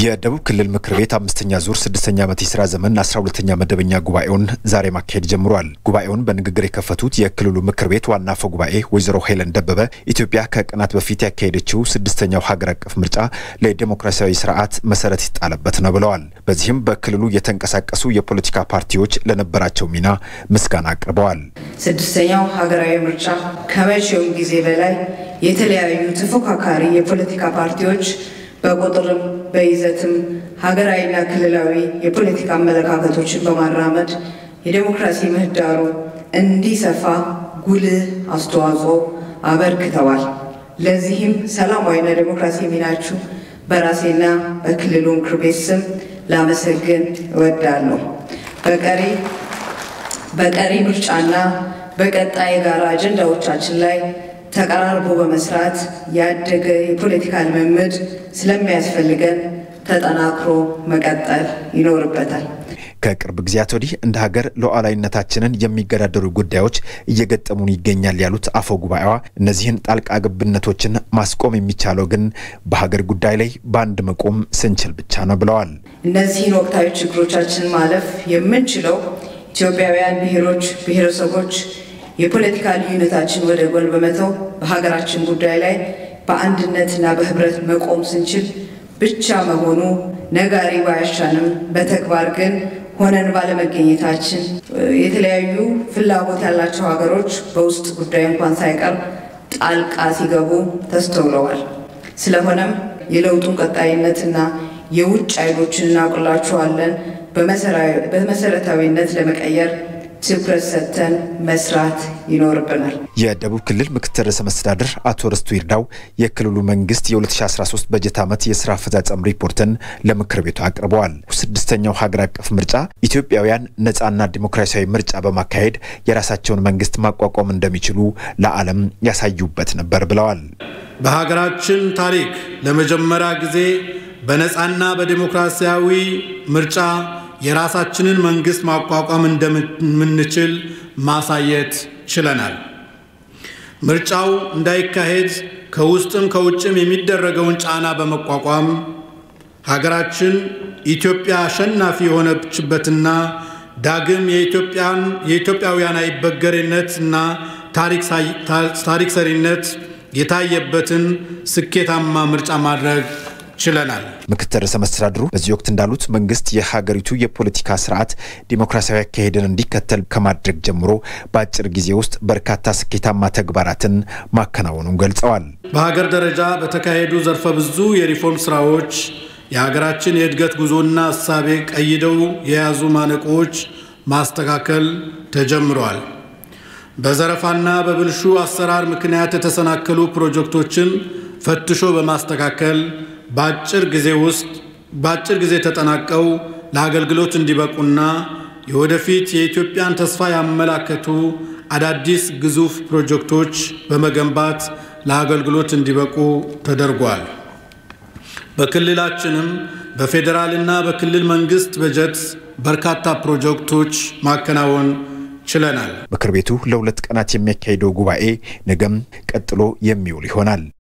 የደቡብ ክልል ምክር ቤት አምስተኛ ዙር ስድስተኛ ዓመት የስራ ዘመን አስራ ሁለተኛ መደበኛ ጉባኤውን ዛሬ ማካሄድ ጀምሯል። ጉባኤውን በንግግር የከፈቱት የክልሉ ምክር ቤት ዋና አፈ ጉባኤ ወይዘሮ ሄለን ደበበ ኢትዮጵያ ከቀናት በፊት ያካሄደችው ስድስተኛው ሀገር አቀፍ ምርጫ ለዲሞክራሲያዊ ስርዓት መሰረት ይጣለበት ነው ብለዋል። በዚህም በክልሉ የተንቀሳቀሱ የፖለቲካ ፓርቲዎች ለነበራቸው ሚና ምስጋና አቅርበዋል። ስድስተኛው ሀገራዊ ምርጫ ከመቼውም ጊዜ በላይ የተለያዩ ተፎካካሪ የፖለቲካ ፓርቲዎች በቁጥርም በይዘትም ሀገራዊና ክልላዊ የፖለቲካ አመለካከቶችን በማራመድ የዴሞክራሲ ምህዳሩ እንዲሰፋ ጉልህ አስተዋጽኦ አበርክተዋል። ለዚህም ሰላማዊና ዴሞክራሲ ሚናችሁ በራሴና በክልሉ ምክር ቤት ስም ላመሰግን እወዳለሁ። በቀሪ በቀሪ ምርጫና በቀጣይ የጋራ አጀንዳዎቻችን ላይ ተቀራርቦ በመስራት ያደገ የፖለቲካ ልምምድ ስለሚያስፈልገን ተጠናክሮ መቀጠል ይኖርበታል። ከቅርብ ጊዜያት ወዲህ እንደ ሀገር ሉዓላዊነታችንን የሚገዳደሩ ጉዳዮች እየገጠሙን ይገኛል ያሉት አፈ ጉባኤዋ እነዚህን ጣልቃ ገብነቶችን ማስቆም የሚቻለው ግን በሀገር ጉዳይ ላይ በአንድ መቆም ስንችል ብቻ ነው ብለዋል። እነዚህን ወቅታዊ ችግሮቻችን ማለፍ የምንችለው ኢትዮጵያውያን ብሔሮች፣ ብሔረሰቦች የፖለቲካ ልዩነታችን ወደ ጎን በመተው በሀገራችን ጉዳይ ላይ በአንድነትና በህብረት መቆም ስንችል ብቻ መሆኑ ነጋሪ ባያሻንም በተግባር ግን ሆነን ባለመገኘታችን የተለያዩ ፍላጎት ያላቸው ሀገሮች በውስጥ ጉዳይ እንኳን ሳይቀር ጣልቃ ሲገቡ ተስተውለዋል። ስለሆነም የለውጡን ቀጣይነትና የውጭ ኃይሎችን እናውቅላችኋለን በመሰረታዊነት ለመቀየር ትኩረት ሰጥተን መስራት ይኖርብናል። የደቡብ ክልል ምክትል ርዕሰ መስተዳድር አቶ ርስቱ ይርዳው የክልሉ መንግስት የ2013 በጀት ዓመት የስራ አፈጻጸም ሪፖርትን ለምክር ቤቱ አቅርበዋል። ስድስተኛው ሀገር አቀፍ ምርጫ ኢትዮጵያውያን ነፃና ዲሞክራሲያዊ ምርጫ በማካሄድ የራሳቸውን መንግስት ማቋቋም እንደሚችሉ ለዓለም ያሳዩበት ነበር ብለዋል። በሀገራችን ታሪክ ለመጀመሪያ ጊዜ በነፃና በዲሞክራሲያዊ ምርጫ የራሳችንን መንግስት ማቋቋም እንደምንችል ማሳየት ችለናል። ምርጫው እንዳይካሄድ ከውስጥም ከውጭም የሚደረገውን ጫና በመቋቋም ሀገራችን ኢትዮጵያ አሸናፊ የሆነችበትና ዳግም የኢትዮጵያውያን አይበገሬነት እና ታሪክ ሰሪነት የታየበትን ስኬታማ ምርጫ ማድረግ ችለናል። ምክትል ርዕሰ መስተዳድሩ በዚህ ወቅት እንዳሉት መንግስት የሀገሪቱ የፖለቲካ ስርዓት ዲሞክራሲያዊ አካሄድን እንዲከተል ከማድረግ ጀምሮ በአጭር ጊዜ ውስጥ በርካታ ስኬታማ ተግባራትን ማከናወኑን ገልጸዋል። በሀገር ደረጃ በተካሄዱ ዘርፈ ብዙ የሪፎርም ስራዎች የሀገራችን የእድገት ጉዞና እሳቤ ቀይደው የያዙ ማነቆዎች ማስተካከል ተጀምረዋል። በዘረፋና በብልሹ አሰራር ምክንያት የተሰናከሉ ፕሮጀክቶችን ፈትሾ በማስተካከል በአጭር ጊዜ ውስጥ በአጭር ጊዜ ተጠናቀው ለአገልግሎት እንዲበቁና የወደፊት የኢትዮጵያን ተስፋ ያመላከቱ አዳዲስ ግዙፍ ፕሮጀክቶች በመገንባት ለአገልግሎት እንዲበቁ ተደርጓል። በክልላችንም በፌዴራልና በክልል መንግስት በጀት በርካታ ፕሮጀክቶች ማከናወን ችለናል። ምክር ቤቱ ለሁለት ቀናት የሚያካሂደው ጉባኤ ነገም ቀጥሎ የሚውል ይሆናል።